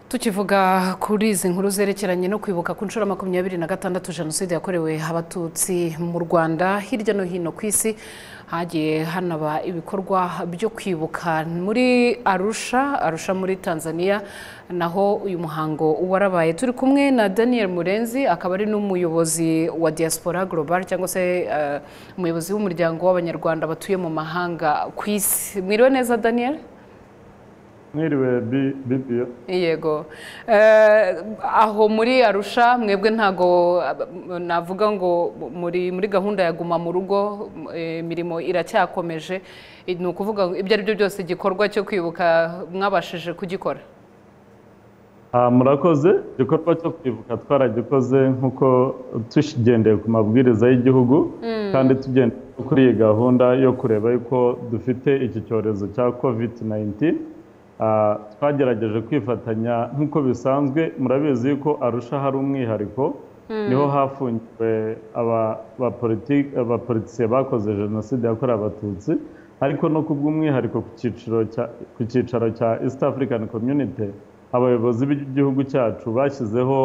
tukivuga kuri izi nkuru zerekeranye no kwibuka ku nshuro makumyabiri na gatandatu jenoside yakorewe abatutsi mu rwanda hirya no hino ku isi hagiye hanaba ibikorwa byo kwibuka muri arusha arusha muri tanzania naho uyu muhango warabaye turi kumwe na daniel murenzi akaba ari n'umuyobozi wa diaspora global cyangwa se eh, umuyobozi w'umuryango w'abanyarwanda batuye mu mahanga ku isi mwiriwe neza daniel mwiriwe bi- bibi yego Eh, aho muri arusha mwebwe ntago navuga ngo muri muri gahunda ya guma mu rugo eh, imirimo iracyakomeje Eh, ni ukuvuga ngo ibyo ari byo byose igikorwa cyo kwibuka mwabashije kugikora Ah, murakoze igikorwa cyo kwibuka twaragikoze nk'uko tugendeye ku mabwiriza y'igihugu kandi tugendeye kuri iyi gahunda yo kureba yuko dufite iki cyorezo cya covid 19 Ah, twagerageje kwifatanya nk'uko bisanzwe murabizi yuko arusha hari umwihariko niho hafungiwe aba- abapolitiki- abapolitisiye bakoze jenoside yakorewe abatutsi ariko no ku bw'umwihariko ku cyiciro cya- ku cyicaro cya east african community abayobozi b'igihugu cyacu bashyizeho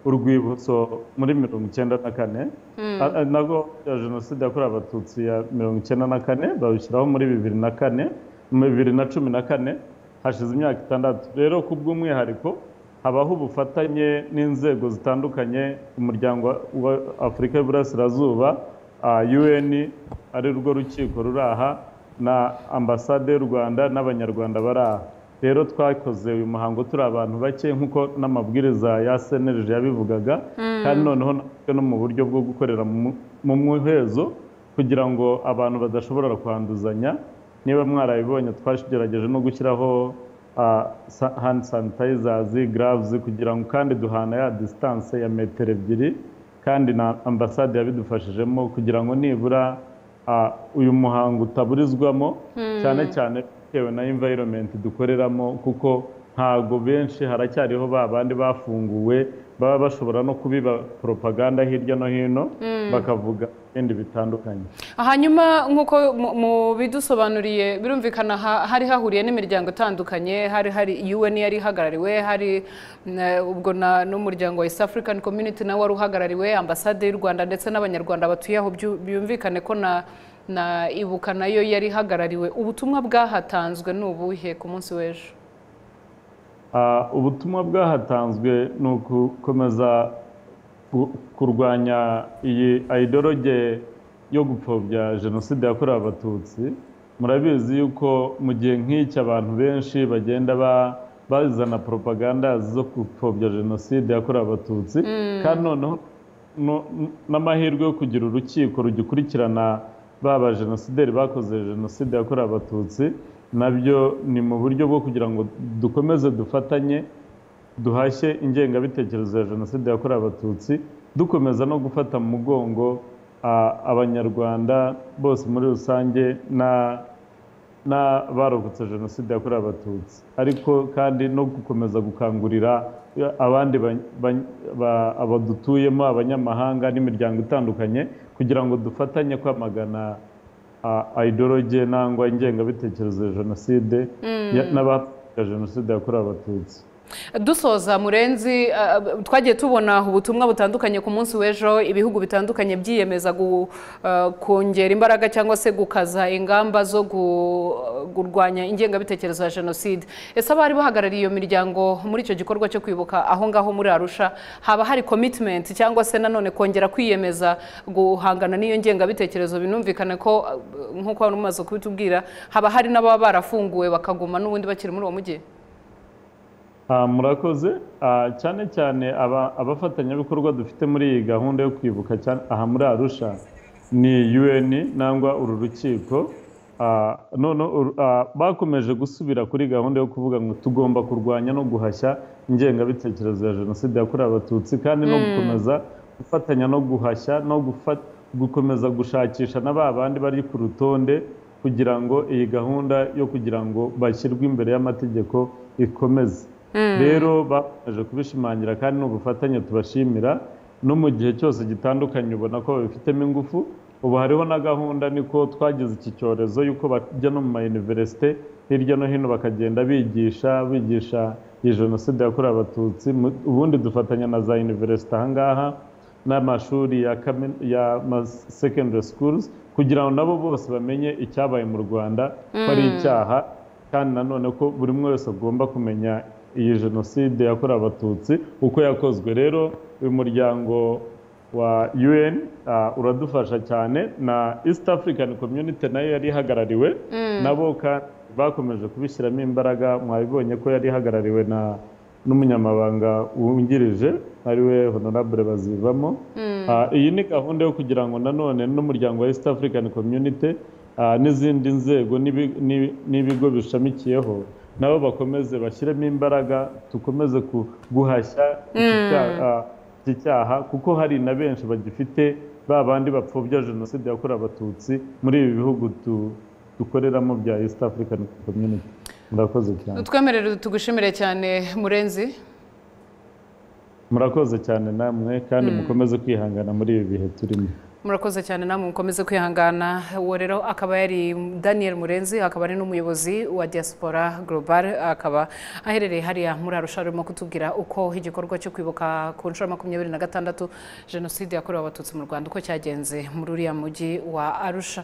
urwibutso muri mirongo icyenda na kane A- a- nabwo ya jenoside yakorewe abatutsi ya mirongo icyenda na kane bawushyiraho muri bibiri na kane mu bibiri na cumi na kane hashize imyaka itandatu rero ku bw'umwihariko habaho ubufatanye n'inzego zitandukanye umuryango wa afurika y'uburasirazuba ah, un ari rwo rukiko ruri aha na ambasade y'u rwanda n'abanyarwanda bari aha rero twakoze uyu muhango turi abantu bake nk'uko n'amabwiriza ya cnlg yabivugaga kandi noneho natwe no mu buryo bwo gukorera mu- mu muhezo kugira ngo abantu badashobora kwanduzanya niba mwarabibonye twagerageje no gushyiraho ah, sa- hand sanitizers gloves kugira ngo kandi duhana ya distance ya metero ebyiri kandi na ambasade yabidufashijemo kugira ngo nibura ah, uyu muhango utaburizwamo cyane cyane bitewe na environment dukoreramo kuko ntago benshi haracyariho ba bandi bafunguwe baba bashobora no kubiba propaganda hirya no hino bakavuga ibindi bitandukanye hanyuma nk'uko mu- mubidusobanuriye birumvikana ha- hari hahuriye n'imiryango itandukanye hari hari UN yari ihagarariwe hari na- ubwo na- n'umuryango wa East African Community nawe wari uhagarariwe ambasade y'u Rwanda ndetse n'abanyarwanda batuye aho byu- byumvikane ko na na ibuka nayo yari ihagarariwe ubutumwa bwahatanzwe ni ubuhe ku munsi w'ejo Ah, ubutumwa bwahatanzwe ni ukukomeza ku- kurwanya iyi idoroge yo gupfobya jenoside yakorewe abatutsi murabizi yuko mu gihe nk'iki abantu benshi bagenda ba- bazana propaganda zo gupfobya jenoside yakorewe abatutsi kandi noneho no- n'amahirwe yo kugira urukiko rugikurikirana baba jenosideri bakoze jenoside yakorewe abatutsi nabyo ni mu buryo bwo kugira ngo dukomeze dufatanye duhashye ingengabitekerezo ya jenoside yakorewe abatutsi dukomeza no gufata mu mugongo ah, abanyarwanda bose muri rusange na n'abarokotse jenoside yakorewe abatutsi ariko kandi no gukomeza gukangurira abandi ba- ba- ba- abadutuyemo abanyamahanga n'imiryango itandukanye kugira ngo dufatanye kwamagana ah, idoroge nangwa ingengabitekerezo ya jenoside ya- n'abapfobya jenoside yakorewe abatutsi dusoza murenzi eh, twagiye tubona ubutumwa butandukanye ku munsi w'ejo ibihugu bitandukanye byiyemeza gu- eh, kongera imbaraga cyangwa se gukaza ingamba zo gu- kurwanya ingengabitekerezo ya jenoside ese abari bahagarariye iyo miryango muri icyo gikorwa cyo kwibuka aho ngaho muri arusha haba hari commitment cyangwa se nanone kongera kwiyemeza guhangana n'iyo ngengabitekerezo binumvikane ko eh, nk'uko wari umaze kubitubwira haba hari n'ababa barafunguwe bakaguma n'ubundi bakiri muri uwo mujyi Ah, murakoze Ah, cyane cyane aba- abafatanyabikorwa dufite muri iyi gahunda yo kwibuka cyane aha muri arusha ni un nangwa uru rukiko Ah, none uru- ah, bakomeje gusubira kuri gahunda yo kuvuga ngo tugomba kurwanya no guhashya ingengabitekerezo ya jenoside yakorewe abatutsi kandi no gukomeza gufatanya no guhashya no gufa- gukomeza gushakisha na ba bandi bari ku rutonde kugira ngo iyi gahunda yo kugira ngo bashyirwe imbere y'amategeko ikomeze rero bakomeje kubishimangira kandi ni ubufatanye tubashimira no mu gihe cyose gitandukanye ubona ko babifitemo ingufu ubu hariho na gahunda niko twagize iki cyorezo y'uko bajya no mu ma iniverisite hirya no hino bakagenda bigisha bigisha iyi jenoside yakorewe abatutsi mu- ubundi dufatanya na za univerisite ahangaha n'amashuri ya kamin- ya secondary schools kugira ngo nabo bose bamenye icyabaye mu rwanda ko ari icyaha kandi nanone ko buri umwe wese agomba kumenya iyi jenoside yakorewe abatutsi uko yakozwe rero uyu muryango wa UN uh, uradufasha cyane na East African Community nayo yari ihagarariwe nabo kandi bakomeje kubishyiramo imbaraga mwabibonye ko yari ihagarariwe na n'umunyamabanga wungirije ariwe Honorable Bazivamo Ah, iyi ni gahunda yo kugira ngo nanone n'umuryango wa East African Community ah, n'izindi nzego n'ibi- n'ibi- n'ibigo bishamikiyeho nabo bakomeze bashyiremo imbaraga dukomeze ku- guhashya iki cyaha- ah, iki cyaha kuko hari na benshi bagifite ba bandi bapfobya jenoside yakorewe abatutsi muri ibi bihugu du- dukoreramo bya East African Community murakoze cyane Twemerere tugushimire cyane murenzi murakoze cyane namwe kandi mukomeze kwihangana muri ibi bihe turimo murakoze cyane namwe mukomeze kwihangana uwo rero akaba yari daniel murenzi akaba ari n'umuyobozi wa diaspora global akaba aherereye hariya muri arusha arimo kutubwira uko igikorwa cyo kwibuka ku nshuro ya makumyabiri na gatandatu jenoside yakorewe abatutsi mu rwanda uko cyagenze muri uriya mujyi wa arusha